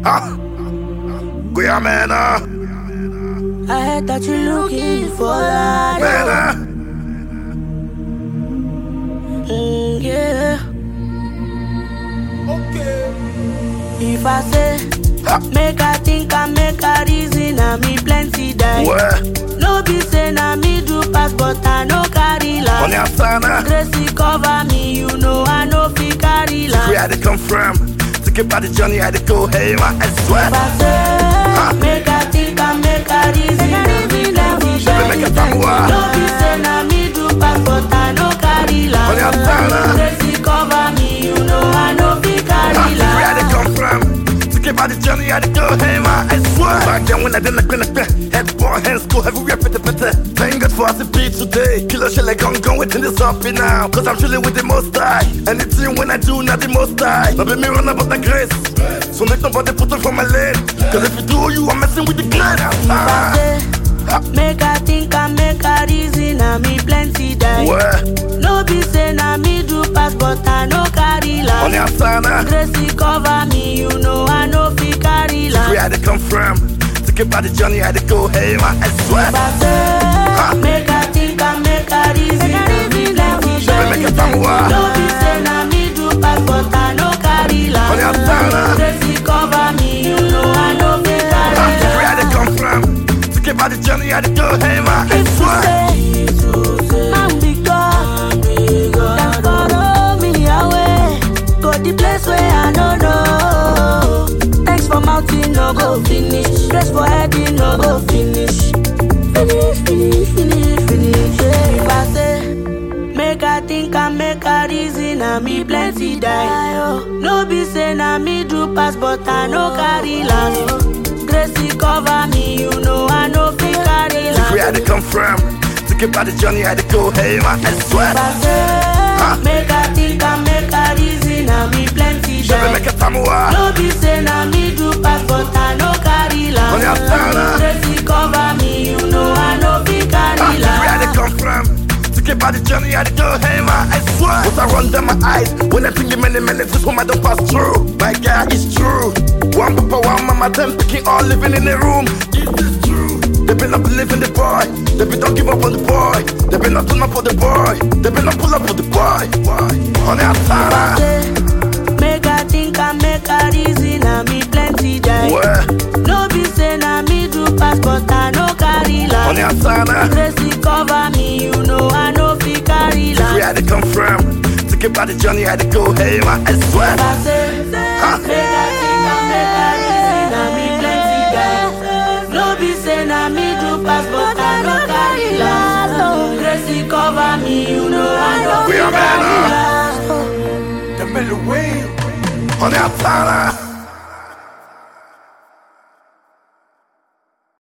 Ah, Guyamena, I heard that you're looking for that. Mena. Mm, yeah. If I say, make I think and make a reason, I me plenty die. Where? No be say na me do pass, but I no carry On last. the Asana, Gracie cover me, you know I no fit carry where last. had to come from? To get by the journey, had to go, hey, man, I swear. If I say, make I think and make a reason, I me plenty Baby, make a die. famua. No be say na me do pass, but I no carry On the Asana, last. Gracie cover me, you know I no fit carry where had to last. come from? To get by the journey, had to go, hey, man, I swear. Back then when I didn't like head ball, hands go everywhere, better, better. Thank God for us to be today. Killer shit like I'm going within this up now. Cause I'm chilling with the most high. Anything when I do, not the most high. Not be me run about the grace. So make nobody put it from my lane. Cause if you do, you are messing with the grain. Ah, Say, Make I think and make a reason, I me plenty die. where? No be say na me do pass, but I no carry On the last. Asana, Gracie cover me, you know I no fit carry where last. had to come from? To get by the journey, had to go, hey, man, I swear. But say, make I think and make a reason, I me plenty Baby, make a die. famua. No be say na me do pass, but I no carry On the Asana. last. Gracie cover me, you know I no fit Ah, carry Where had to last. come from? To get by the journey, had to go, hey, man, I If you swear. say, man be God, then follow me away. Go the place where I no know. Thanks for mountain, no go finish. Grace for heading, no go finish. Finish, finish, finish, finish. Yeah. If I say, make I think and make a reason, I me plenty die. Oh. No be say na me do pass, but I no carry last. Gracie cover me, you know I no fit carry last. Where had to come from? To get by the journey, had to go, hey, man, I swear. If I say, make I think and make a reason, I me plenty Baby, make die. a famua. No be say na me do pass, but I no carry On the Asana. last. Gracie cover me, you know I no fit Ah, carry Where had to last. come from? To get by the journey, had to go, hey, man, I swear. What I run down my eyes when I think the many minutes this woman don't pass through. My God, it's true. One papa, one mama, them picking all living in the room. Is this true? They been not believing the boy. They been don't give up on the boy. They been not turn up for the boy. They been not pull up for the boy. On the outside, Say, Make I think and make a reason, I me plenty die. where? No be say na me do pass, but I no carry On the last. outside, Gracie cover me, you know I no fit carry where last. had to come from? To get by the journey, had to go, hey, man, I swear. If I say, make I think and make a reason, I me plenty die. No be say na me do pass, but I no carry last. Gracie cover me, you know I no We fit are men, carry huh? last. On the outside.